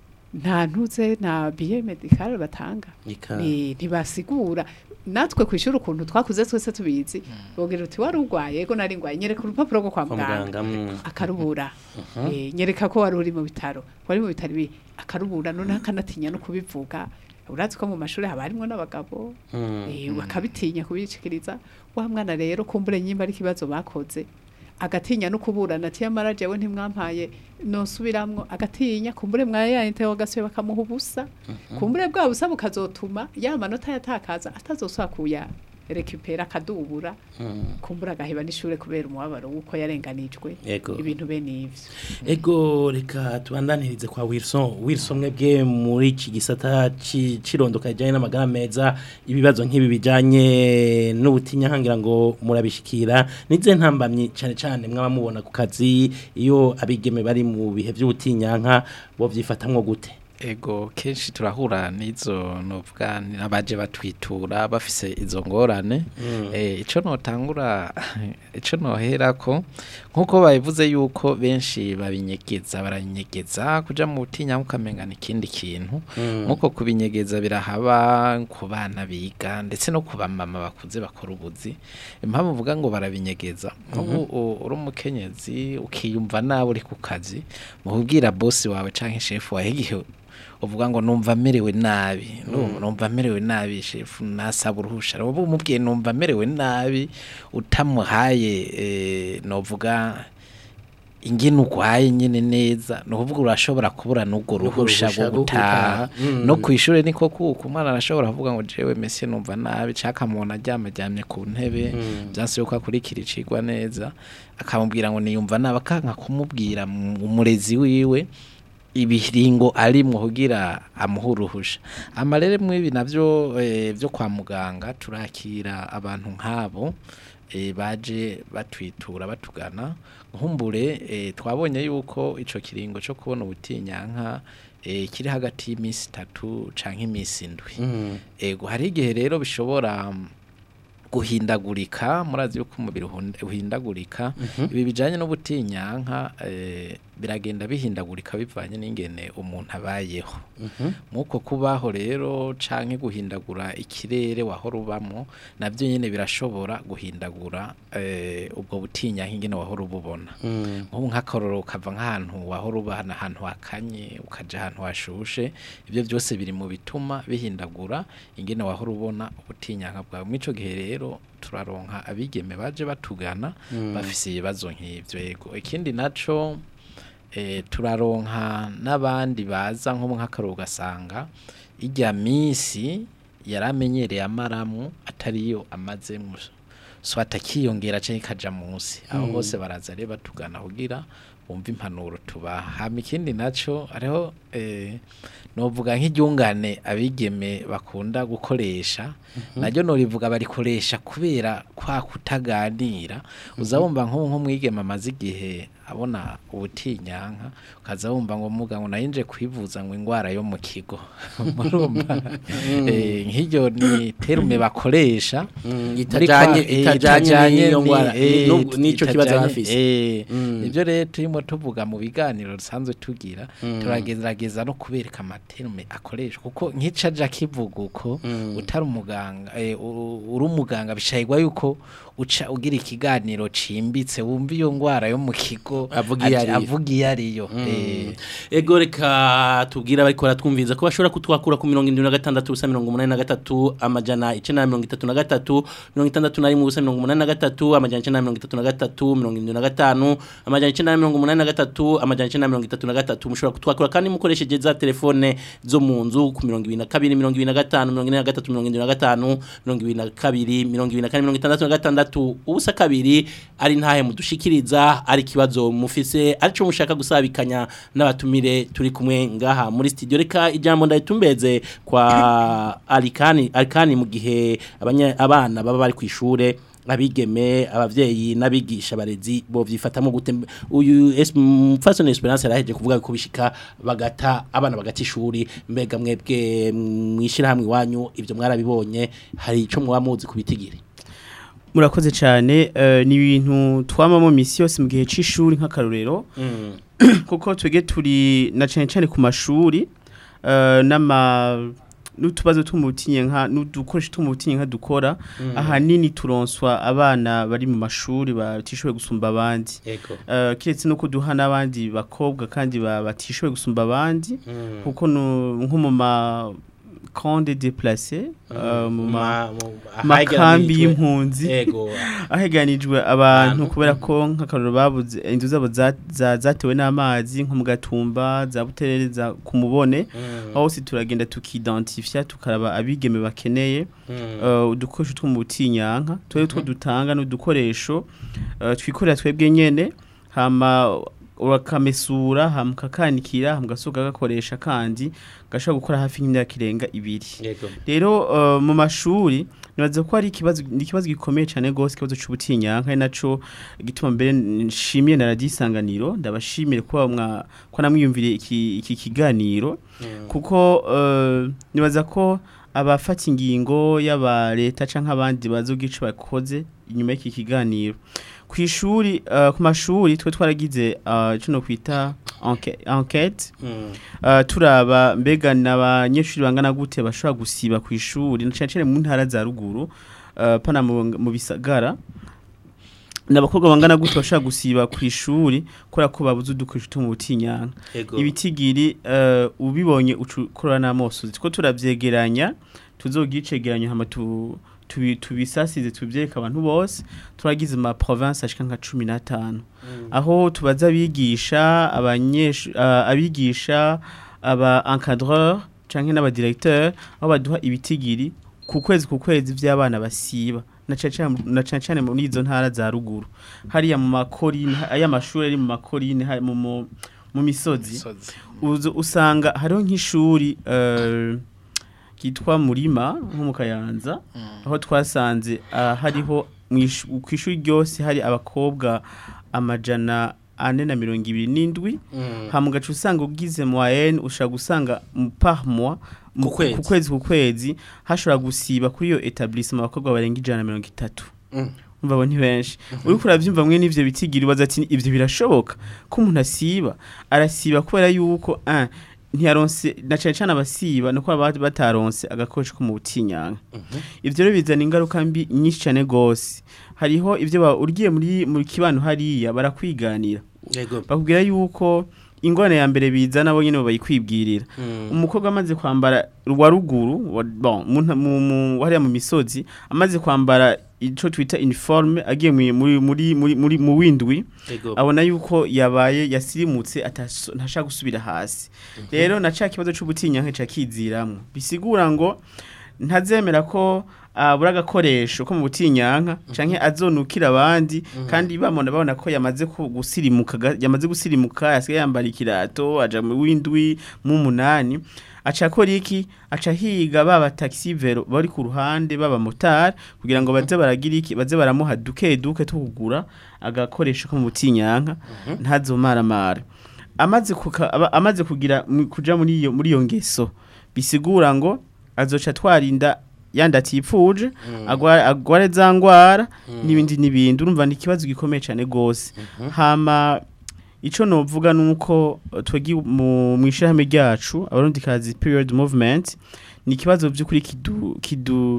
[SPEAKER 4] nta ntuze nta biye medikale batanga
[SPEAKER 3] Ika.
[SPEAKER 4] Eh, ntibasigura natwe ku ishuri ukuntu twakuze twese tubizi bogira uti wari urwaye ego nari ngwaye nyereka urupapuro rwo kwa
[SPEAKER 3] kwa
[SPEAKER 4] muganga
[SPEAKER 3] muganga mm.
[SPEAKER 4] akarubura Eh, nyereka ko wari uri mu bitaro wari mu bitaro ibi akarubura none akanatinya no kubivuga urazi ko mu mashuri haba harimo n'abagabo eh, bakabitinya kubicikiriza wa mwana rero kumbure nyimba ari ikibazo bakoze agatinya no kuburana ati yamara jewe ntimwampaye nosubiramwo agatinya kumbure mwayayinte wagasuye bakamuha ubusa kumbure bwa busa bukazotuma ya manota yatakaza atazosubira kuya rekupera akadubura kumbura agaheba n'ishure kubera umubabaro w'uko yarenganijwe
[SPEAKER 3] Yego.
[SPEAKER 4] ibintu bene ivyo
[SPEAKER 3] Ego reka tubandanirize kwa Wilson Wilson mwebwe muri iki gisata ci- cirondoka kijanye n'amagara meza ibibazo nk'ibi bijanye n'ubutinya nkangira ngo murabishikira nize ntambamye cyane cyane mwaba mubona ku kazi iyo abigeme bari mu bihe by'ubutinyanka bo vyifatamwo gute
[SPEAKER 5] ego kenshi turahura n'izo novuga n'abaje batwitura bafise izo ngorane eh ico notangura ico nohera ko nkuko babivuze yuko benshi babinyegeza barabinyegeza kuja mu butinya ukamengana ikindi kintu nkuko kubinyegeza birahaba ku bana biga ndetse no ku bamama bakuze bakora ubuzi impamvu uvuga ngo barabinyegeza ubu u- uri umukenyezi ukiyumva nawe uri ku kazi mu kubwira bosi wawe canke shefu wawe igihe uvuga ngo numva merewe nabi Nu- numva merewe nabi shefu nasaba uruhusha ubu umubwiye numva merewe nabi utamuhaye eh, novuga ingene urwaye nyene neza ni ukuvuga urashobora kubura n'urwo ruhusha
[SPEAKER 3] ruhusha
[SPEAKER 5] rwo
[SPEAKER 3] rwo
[SPEAKER 5] gutaha
[SPEAKER 3] gutaha. Mm.
[SPEAKER 5] no ku ishuri niko kuko umwana arashobora kuvuga ngo jewe mesi numva nabi caka muntu aryama aryamye ku ntebe byanse yuko akurikira icigwa neza akamubwira ngo niyumva nabi akanka kumubwira mu- umurezi wiwe ibiringo arimwo kugira amuhe uruhusha amarere mw'ibi navyo eh, vyo kwa muganga turakira abantu nk'abo eh, baje batwitura batugana nkumbure eh, twabonye yuko ico kiringo co kubona ubutinyanka eh, kiri hagati y'imisi itatu canke imisi indwi ego hari igihe rero bishobora mm, guhindagurika murazi yuko umubiri uhund- uhindagurika ibi bijanye n'ubutinyanka eh, biragenda bihindagurika bivanye n'ingene umuntu abayeho muko kubaho rero canke guhindagura ikirere wahora ubamwo navyo nyene birashobora guhindagura eh, ubwo butinya nk'ingene wahora ububona nk'ubu nk'akaroro ukava nk'ahantu wahora uba hana ahantu hakanye ukaja ahantu hashushe ibyo byose biri mu bituma bihindagura ingene wahora ubona ubutinyanka bwawe mw'ico gihe rero turaronka abigeme baje batugana bafise ibibazo nk'ivyo yego ikindi naco eh, turaronka n'abandi baza nko nk'akaroro ugasanga ijya minsi yaramenyereye amaramu atariyo amazemo so atakiyongera canke kaja munsi aho hose baraza rero batugana kugira bumva impanuro tubaha hama ikindi naco hariho eh, novuga nk'iryungane abigeme bakunda gukoresha naryo norivuga barikoresha kubera kwa kutaganira uza wumva nk'ubu nk'umwigeme amaze igihe abona ubutinyanka ukaza wumva ngo muga ngo nayinje kwivuza ngo ingwara yo mu kigo murumva eh, nk'iryo ni terume bakoresha muri kwa-
[SPEAKER 3] itajanye
[SPEAKER 5] eh,
[SPEAKER 3] itajanye n'iyo
[SPEAKER 5] ni-
[SPEAKER 3] ngwara
[SPEAKER 5] eh,
[SPEAKER 3] n'ubwo- n'ico kibazo
[SPEAKER 5] itajanye-
[SPEAKER 3] bafise
[SPEAKER 5] eh,
[SPEAKER 3] Mm.
[SPEAKER 5] nivyo rero turimo tuvuga mu biganiro dusanzwe tugira turagerageza no kubereka amaterume akoreshwa kuko nk'icaja kivuga uko utari umuganga eh, u- uri umuganga bishayirwa yuko uca ugira ikiganiro cimbitse wumva iyo ngwara yo mu kigo
[SPEAKER 3] Avuga iyo
[SPEAKER 5] aje-
[SPEAKER 3] ariyo.
[SPEAKER 5] avuga iyo ariyo eh,
[SPEAKER 3] ego reka tubwire abariko baratwumviriza ko bashobora kutwakura ku mirongo indwi na gatandatu ubusa mirongo umunani na gatatu amajana icenda na mirongo itatu na gatatu mirongo itandatu na rimwe ubusa mirongo umunani na gatatu amajana icenda na mirongo itatu na gatatu mirongo indwi na gatanu amajana icenda na mirongo umunani na gatatu amajana icenda na mirongo itatu na gatatu mushobora kutwakura kandi mukoresheje za telefone zo mu nzu ku mirongo ibiri na kabiri mirongo ibiri na gatanu mirongo ine na gatatu mirongo indwi na gatanu mirongo ibiri na kabiri mirongo ibiri na kane mirongo itandatu na gatandatu ubusa kabiri ari ntahe mudushikiriza ari ikibazo mufise arico mushaka gusabikanya n'abatumire turi kumwe ngaha muri studio reka ijambo ndayitumbeze kwa Alikani Alikani mu gihe abanya- abana baba bari kwishure abigeme abavyeyi n'abigisha barezi bo vyifatamo gute uyu es- mfasoni esperance yaraheje kuvuga ko bishika bagata abana bagata ishuri mbega mwebwe mwishira hamwe iwanyu ivyo mwarabibonye hari ico mwaba muzi kubitigiri
[SPEAKER 6] murakoze cyane eh, ni ibintu twamamo misi yose mu gihe c'ishuri nk'akarorero kuko twege turi na cyane cyane ku mashuri eh, n'ama n'utubazo tumutinye nka n'udukoresho tumutinye nka dukora ahanini turonswa abana bari mu mashuri batishoboye gusumba abandi
[SPEAKER 3] ego
[SPEAKER 6] Uh, kiretse no kuduha n'abandi bakobwa kandi ba- batishoboye gusumba abandi kuko nu- nko mu ma camp déplacé uh, mu ma makambi y'impunzi
[SPEAKER 3] ego
[SPEAKER 6] aheganijwe abantu
[SPEAKER 3] Abantu.
[SPEAKER 6] kubera ko nk'akaroro babuze inzu zabo za- za- zatewe n'amazi nko mu gatumba za buterere za ku mubone aho hose turagenda tukidentifya tukaraba abigeme bakeneye uh, udukoresho two mu butinyanka twebwe two dutanga n'udukoresho uh, twikorera twebwe nyene hama urakamesura hama ukakanikira hama ugasohoka gakoresha kandi gashobora gukora hafi y'imyaka irenga ibiri
[SPEAKER 3] ego
[SPEAKER 6] rero uh, mu mashuri nibaza ko ari ikibazo ni ikibazo gikomeye cyane gose ikibazo c'ubutinyanka ari naco gituma mbere nshimiye na radio isanganiro ndabashimire kuba mwa ko namwiyumviriye iki, iki kiganiro kuko uh, nibaza ko abafata ingingo y'aba leta canke abandi bazogica bakoze inyuma y'iki kiganiro ku ishuri uh, ku mashuri twe twaragize uh, ico no kwita enquête enquête Uh, turaba mbega n'abanyeshuri bangana gute bashobora gusiba ku ishuri na cyane cyane mu ntara za ruguru uh, pana mu, mu bisagara n'abakobwa bangana gute bashobora gusiba ku ishuri kubera ko babuze udukoresho two mu butinyanka
[SPEAKER 3] ego
[SPEAKER 6] ibitigiri uh, ubibonye ukorora n'amosozi two turavyegeranya tuzogicegeranya hama tu tubi- tubisasize tubyereka abantu bose turagize ama province ashika nka 15 aho tubaza abigisha abanyeshu uh, abigisha aba encadreur canke n'aba directeur aho baduha ibitigiri ku kwezi ku kwezi vy'abana basiba na cane cane- na cane cane muri izo ntara za ruguru hariya mu makorine aya mashuri ari mu makorine hari mu mu- mu misozi
[SPEAKER 5] Misozi.
[SPEAKER 6] uzu usanga hariho nk'ishuri eh, kitwa murima nko mu kayanza aho twasanze ah, hariho mwish- ku ishuri ryose hari abakobwa amajana ane na mirongo ibiri n'indwi hama ugaca usanga ugize moyenne ushobora gusanga mu par mois mu-
[SPEAKER 3] Ku kwezi.
[SPEAKER 6] ku kwezi ku kwezi hashobora gusiba kuri iyo etablissement abakobwa barenga ijana na mirongo itatu umva abo ni benshi uriko uravyumva mwe n'ivyo bitigiri baza ati ivyo birashoboka ko umuntu asiba arasiba kubera yuko ah, ntiyaronse na cane cane abasiba nuko baba bataronse agakoresho ko mu butinyanka ivyo rero bizana ingaruka mbi nyinshi cane gose hariho ivyo ba- ugiye muri mu kibano hariya barakwiganira
[SPEAKER 3] yego
[SPEAKER 6] bakubwira yuko ingorane ya mbere bizana bo nyene bayikwibwirira
[SPEAKER 3] Mm.
[SPEAKER 6] umukobwa amaze kwambara rwa ruguru wa- bon mu nta- mu- mu- hariya mu misozi amaze kwambara ico twita uniforme agiye muri muri muri muri, muri mu windwi
[SPEAKER 3] yego
[SPEAKER 6] abona yuko yabaye yasirimutse ataso- ntashaka gusubira hasi rero na ca kibazo c'ubutinyanka ca kiziramwo bisigura ngo ntazemera ko abura agakoresho ko mu butinyanka canke azonukira abandi kandi bamona babona ko yamaze ku- gusirimuka ga- yamaze gusirimuka yasigaye yambara ikirato aja mu windwi mu munani aca akora iki aca higa baba taxi vero bari ku ruhande baba motari kugira ngo baze baragira iki baze baramuha duke duke tukugura agakoresho ko mu butinyanka ntazomaramara amaze kuka, aba- amaze kugira mu- kuja muri iyo muri iyo ngeso bisigura ngo azoca twarinda yandi atipfuje agwa- agware za ngwara n'ibindi n'ibindi urumva ni ikibazo gikomeye cyane gose hama ico novuga nuko uh, twegi mu mwishirahamwe ryacu abarundi kazi period movement ni ikibazo by'ukuri kidu kidu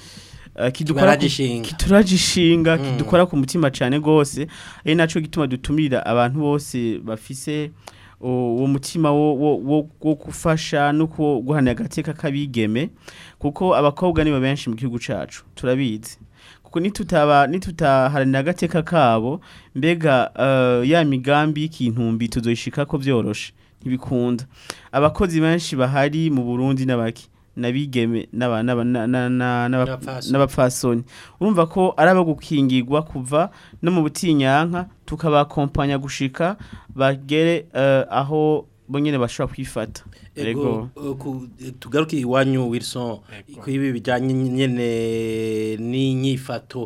[SPEAKER 6] uh, kidukora ku-
[SPEAKER 3] Kibaragishinga.
[SPEAKER 6] kituragishinga
[SPEAKER 3] Mm.
[SPEAKER 6] kidukora ku mutima cyane gose ari naco gituma dutumira abantu bose bafise o- uwo mutima wo, wo, wo, wo gufasha no ku- guhana agateka kabigeme kuko abakobwa nibo benshi mu gihugu cacu turabizi kuko nitutaba nitutaharanira agateka kabo mbega uh, ya migambi y'ikintumbi tuzoyishikako vyoroshe ntibikunda abakozi benshi bahari mu Burundi n'abaki nabigeme n'aba- n'aba- na- na- na- n'aba-
[SPEAKER 3] N'abapfasoni.
[SPEAKER 6] n'abapfasoni urumva ko ari abo gukingirwa kuva no mu butinyanka tukabakompanya gushika bagere uh, aho bonyene bashobora kwifata
[SPEAKER 3] Ego, uh, ku- tugaruke iwanyu Wilson ku ibi bijanye nyene n'inyifato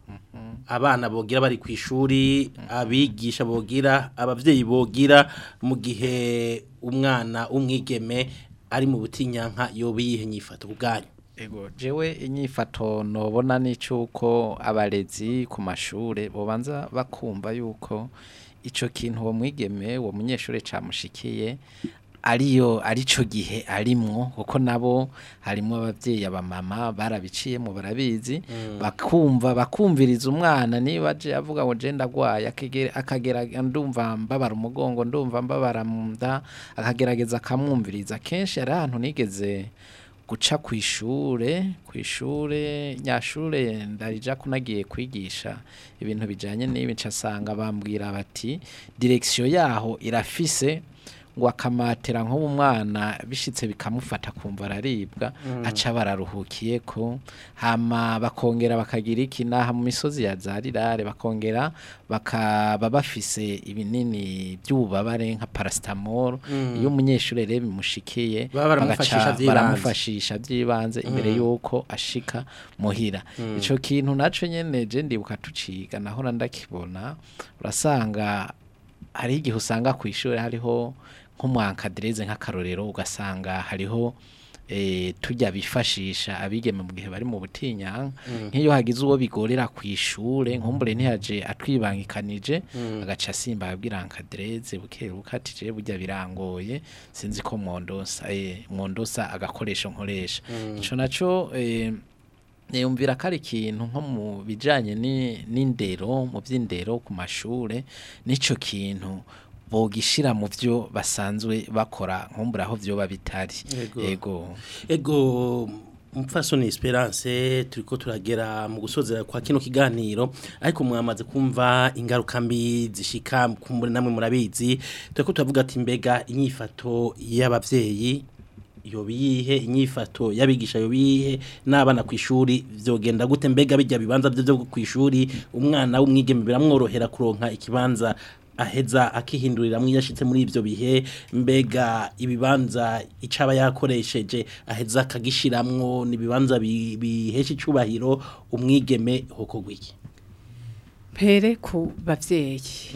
[SPEAKER 3] abana bogira bari ku ishuri abigisha bogira abavyeyi bogira mu gihe umwana umwigeme ari mu butinyanka yoba yihe nyifato kubwanyu
[SPEAKER 5] Ego, jewe inyifato nobona n'icuko abarezi ku mashure bobanza bakumva yuko ico kintu uwo mwigeme uwo munyeshure camushikiye ariyo arico gihe arimwo kuko nabo harimo abavyeyi abamama barabiciyemo barabizi bakumva bakumviriza umwana niba aje avuga ngo je ndagwaye akegera- akagera ndumva mbabara umugongo ndumva mbabara mu nda akagerageza akamwumviriza kenshi hari ahantu nigeze guca ku ishure ku ishure nyashure ndarija kunagiye kwigisha ibintu bijanye n'ibi ncasanga bambwira bati direction yaho irafise ngo akamatera nko mu mwana bishitse bikamufata kumva araribwa aca bararuhukiye ko hama bakongera bakagira iki naha mu misozi ya zarirare bakongera bakaba bafise ibinini by'ububabare nka paracetamol iyo umunyeshuri rero bimushikiye
[SPEAKER 3] Baba baramufashisha
[SPEAKER 5] bagaca
[SPEAKER 3] vy'ibanze.
[SPEAKER 5] baramufashisha by'ibanze imbere yuko ashika muhira ico kintu naco nyene je ndibuka tuciga nahora ndakibona urasanga hari igihe usanga ku ishuri hariho nk'umwankadereze nk'akarorero ugasanga hariho eh, tujya bifashisha abigeme mu gihe bari mu butinyanka nk'iyo hagize uwo bigorera ku ishure nkumbure ntiyaje atwibangikanije agaca asimba ababwira ankadereze buke bukatije burya birangoye sinzi ko mwondosa eh, mwondosa agakoresho nkoresha ico naco eh, Niyumvira ko ari ikintu nko mu bijanye ni- n'indero mu by'indero ku mashure nico kintu bogishira mu byo basanzwe bakora nkumbura aho vyoba bitari
[SPEAKER 3] Yego.
[SPEAKER 5] ego
[SPEAKER 3] ego umupfasoni esperance turiko turagera mu gusozera kwa kino kiganiro ariko mwamaze kumva ingaruka mbi zishika kumbure namwe murabizi turiko turavuga ati mbega inyifato y'abavyeyi yobiyihe inyifato y'abigisha yobiyihe n'abana ku ishuri vyogenda gute mbega bijya bibanza byo byo ku ishuri umwana w'umwigeme biramworohera kuronka ikibanza aheza akihinduriramwo iyo ashitse muri ivyo bihe mbega ibibanza icaba yakoresheje aheza akagishiramwo nibibanza bi- bihesha icubahiro umwigeme hoko gwiki
[SPEAKER 4] mpere ku bavyeyi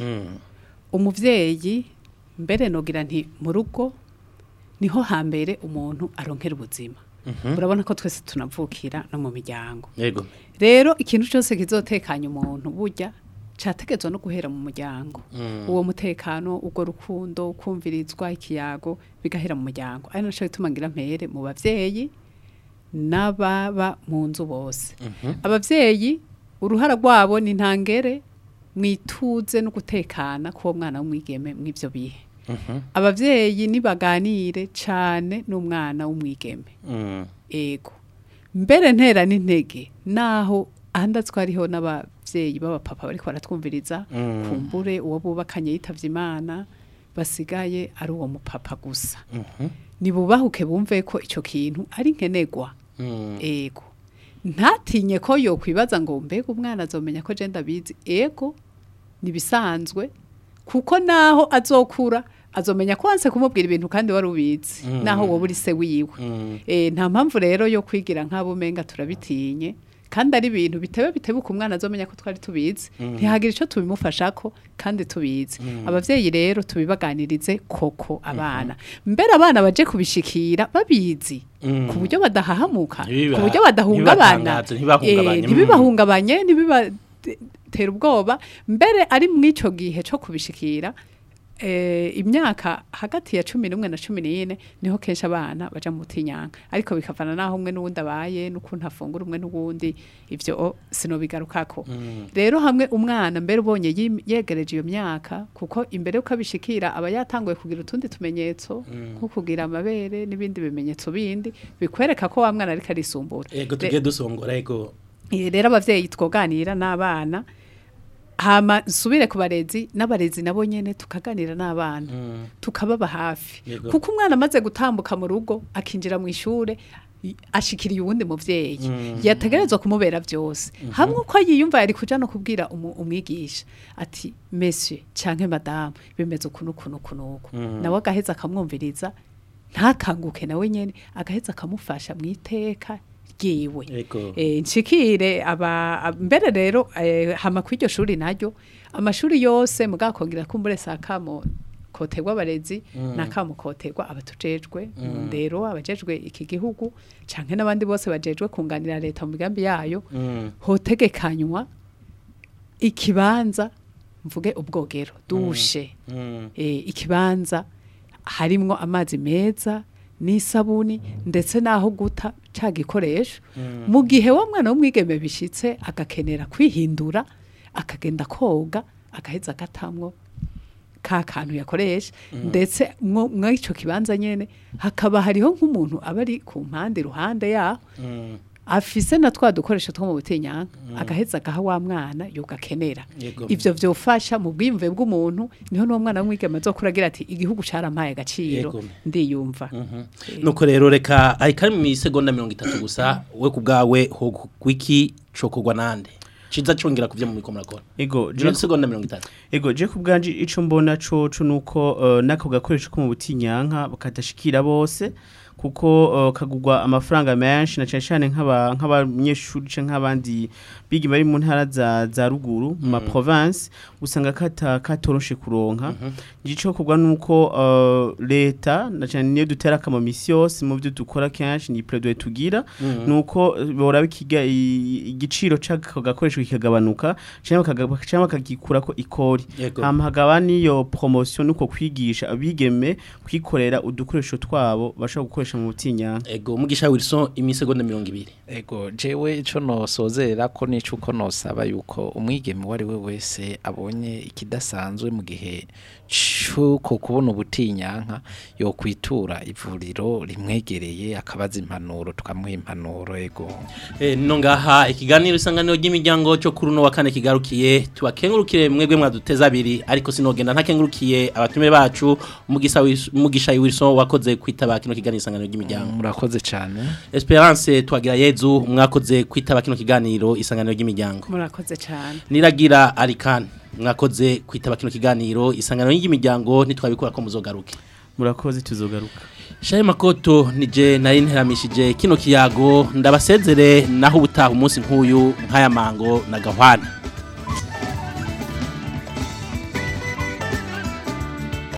[SPEAKER 4] umuvyeyi mbere nogira nti mu rugo niho hambere umuntu aronkera ubuzima urabona ko twese tunavukira no mu miryango
[SPEAKER 3] yego
[SPEAKER 4] rero ikintu cyose kizotekanya umuntu burya cyategetswe no guhera mu muryango uwo mutekano ubwo rukundo kumvirizwa ikiyago bigahera mu muryango ari nacyo bituma ngira mpere mu bavyeyi n'ababa mu nzu bose abavyeyi uruhara rwabo ni ntangere mwituze no gutekana k'uwo mwana w'umwigeme mw'ivyo bihe abavyeyi nibaganire cane n'umwana w'umwigeme
[SPEAKER 3] Mm.
[SPEAKER 4] ego mbere ntera n'intege naho ahandatswe hariho n'abavyeyi b'abapapa bariko baratwumviriza kumbure uwo bubakanye yitavye imana basigaye ari uwo mupapa gusa nibubahuke bumve ko ico kintu ari nkenegwa
[SPEAKER 3] Mm.
[SPEAKER 4] ego ntatinye ko yokwibaza ngo mbega umwana azomenya ko je ndabizi ego nibisanzwe kuko naho azokura azomenya ko wanse kumubwira ibintu kandi wari ubizi naho wowe uri se wiwe
[SPEAKER 3] Mm.
[SPEAKER 4] Eh, nta mpamvu rero yo kwigira nk'abo umenga turabitinye kandi ari ibintu bitebe bitebuka umwana azomenya ko twari tubizi ntihagira icyo tubimufashako kandi tubizi abavyeyi rero tubibaganirize koko abana mbere abana baje kubishikira babizi
[SPEAKER 3] Mm.
[SPEAKER 4] ku buryo badahahamuka
[SPEAKER 3] Ntibiba-
[SPEAKER 4] ku buryo badahungabana
[SPEAKER 3] ntibibatangaze, ntibibahungabanye.
[SPEAKER 4] Eh, ntibibahungabanye ntibibatera ubwoba mbere ari mw'ico gihe cyo kubishikira eh, imyaka hagati ya cumi n'umwe na cumi n'ine niho kenshi abana baja mu butinyanka ariko bikavana naho umwe n'uwundi abaye n'ukuntu afungura umwe n'uwundi ivyo o, sinobigarukako rero hamwe umwana mbere ubonye yim- yegereje iyo myaka kuko imbere yuko abishikira aba yatanguye kugira utundi tumenyetso nko kugira amabere n'ibindi bimenyetso bindi bikwereka ko wa mwana ariko arisumbura
[SPEAKER 3] Ego
[SPEAKER 4] Re-
[SPEAKER 3] tugiye dusongora ego.
[SPEAKER 4] Eh, rero abavyeyi twoganira n'abana hama nsubire ku barezi n'abarezi nabo nyene tukaganira n'abana
[SPEAKER 3] Mm.
[SPEAKER 4] tukababa hafi
[SPEAKER 3] Yego.
[SPEAKER 4] kuko umwana amaze gutambuka mu rugo akinjira mu ishure i- ashikiriye uwundi muvyeyi yategerezwa kumubera vyose hamwe uko yiyumva yari kuja no kubwira umu- umwigisha ati monsieur canke madame bimeze ukuntu ukuntu ukuntu uku nawe agaheza akamwumviriza ntakanguke nawe nyene agaheza akamufasha mw'iteka ryiwe
[SPEAKER 3] Ego.
[SPEAKER 4] eh, nshikire aba ab- mbere rero eh, hama kw'iryo shuri naryo amashuri yose mugakongera kumbure sakamo koterwa abarezi nakamo koterwa abatujejwe mu ndero abajejwe iki gihugu canke n'abandi bose bajejwe kunganira leta mu migambi yayo
[SPEAKER 3] Mm.
[SPEAKER 4] hotegekanywa ikibanza mvuge ubwogero dushe
[SPEAKER 3] Mm.
[SPEAKER 4] eh, ikibanza harimwo amazi meza n'isabuni ndetse n'aho guta ca gikoresho mu gihe wa mwana w'umwigeme bishitse agakenera kwihindura akagenda koga agaheza agatamwo ka kantu yakoresha ndetse mwo mw'ico kibanza nyene hakaba hariho nk'umuntu aba ari ku mpande iruhande yaho
[SPEAKER 3] Mm.
[SPEAKER 4] afise na twa dukoresho two mu butinyanka agaheza agaha wa mwana yogakenera
[SPEAKER 3] Yego.
[SPEAKER 4] ivyo vyofasha mu bwiyumve bw'umuntu niho n'uwo mwana w'umwigeme azokura agira ati igihugu carampaye agaciro
[SPEAKER 3] Yego.
[SPEAKER 4] ndiyumva
[SPEAKER 3] nuko rero reka ariko ari mu isegonda mirongo itatu gusa we ku bwawe ho wiki cokogwa nande ciza congera kuvya mu miko murakora
[SPEAKER 6] ego
[SPEAKER 3] jiro
[SPEAKER 6] je
[SPEAKER 3] segonda mirongo itatu
[SPEAKER 6] ego je ku bwanje ico mbona coco nuko uh, nako gakoresho ko mu butinyanka bakadashikira bose kuko uh, kagugwa amafaranga menshi na cyane cyane nk'aba nk'abanyeshuri canke nk'abandi bigi bari mu ntara za za ruguru mu ma province usanga kata katoroshe kuronka gico kugwa nuko uh, leta na cyane niyo dutera kama yose mu byo dukora kenshi ni plaidoyer tugira nuko uh, bora bikiga i- igiciro c'ako gakoresho kikagabanuka cyangwa bakaga- cyangwa bakagikura ko ikori
[SPEAKER 3] Yego.
[SPEAKER 6] hama hagaba niyo promotion nuko kwigisha abigeme kwikorera udukoresho twabo bashobora gukoresha mu butinyanka
[SPEAKER 3] ego mugisha Wilson imisegonda mirongo ibiri
[SPEAKER 5] Ego jewe ico nosozerera ko nico uko nosaba yuko umwigeme wari we wese abonye ikidasanzwe mu gihe cuko kubona ubutinyanka yo kwitura ivuriro rimwegereye akabaza impanuro tukamuha impanuro ego
[SPEAKER 3] Eh, no ngaha ikiganiro isanganiro ry'imiryango cyo kuri uno wa kane kigarukiye tubakengurukire mwebwe mwaduteza abiri ariko sinogenda ntakengurukiye abatume bacu Mugisa Wis- mugisha Wilson wakoze kwitaba kino kiganiro isanganiro ry'imiryango
[SPEAKER 5] murakoze cyane
[SPEAKER 3] Esperance twagira Yezu mwakoze kwitaba kino kiganiro isanganiro ry'imiryango
[SPEAKER 4] murakoze cyane
[SPEAKER 3] Niragira Arikan mwakoze kwitaba kino kiganiro isanganiro ry'imiryango ntitwabikora ko muzogaruke
[SPEAKER 6] murakoze tuzogaruka
[SPEAKER 3] Shaye makoto nije nari nteramishije kino kiyago ndabasezere naho ubutaha umunsi nk'uyu nk'aya mango na gahwana